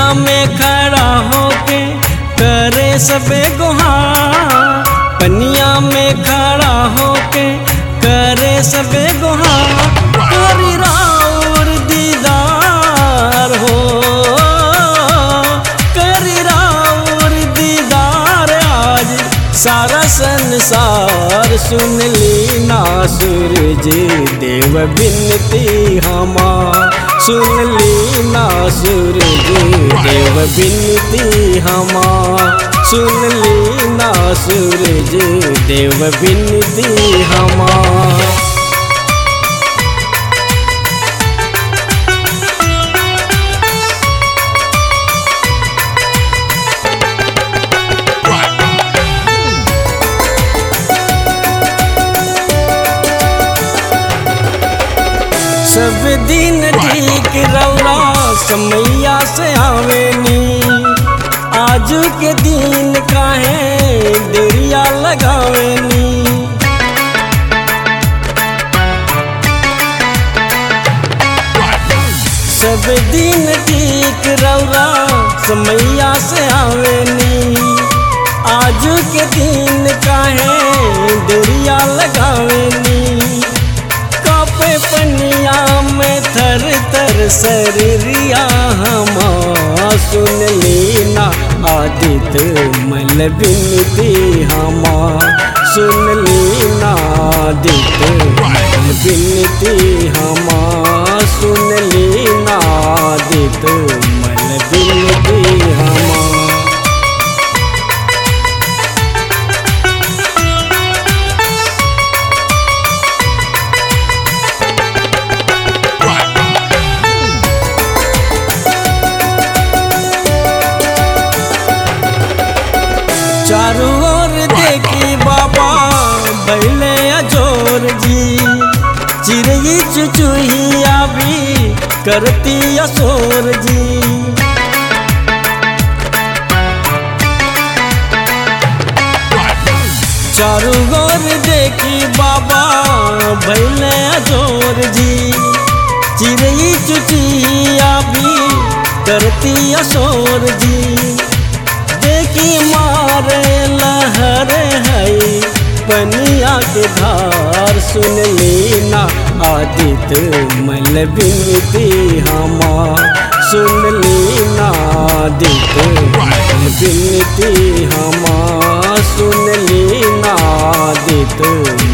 में खड़ा होके करे सबे गुहार पनिया में खड़ा होके करे सबे गुहार करी राउर दीदार हो करी राउर दीदार आज सारा संसार सुन ली ना सूरज देव बिनती हमार सुन ली ना सूरज देव बिनती हमार सुन ली ना सूरज देव बिनती हमार सब दिन ठीक रौरा समैया से आवेनी आज के दिन काहे देरिया लगावेनी सब दिन ठीक रौरा समैया से आवेनी आज के दिन काहे देरिया लगावेनी कापे पनिया में थर थर शरीरिया हमा सुन लेना आदित मल बिनती हमा सुन लेना आदित मल बिनती हमा सुन लेना आदित मल बिनती हमा चारों ओर देखी बाबा बैले अजोर जी चिड़ई चुचुहिया भी करती असोर जी चारों ओर देखी बाबा बैले अजोर जी चिड़ई चुचिया भी करती असोर जी देखी मारे लहर है पनिया के धार सुन लेना आदित मल बिनती हमार सुन लेना आदित मल बिनती हमार सुन लेना आदित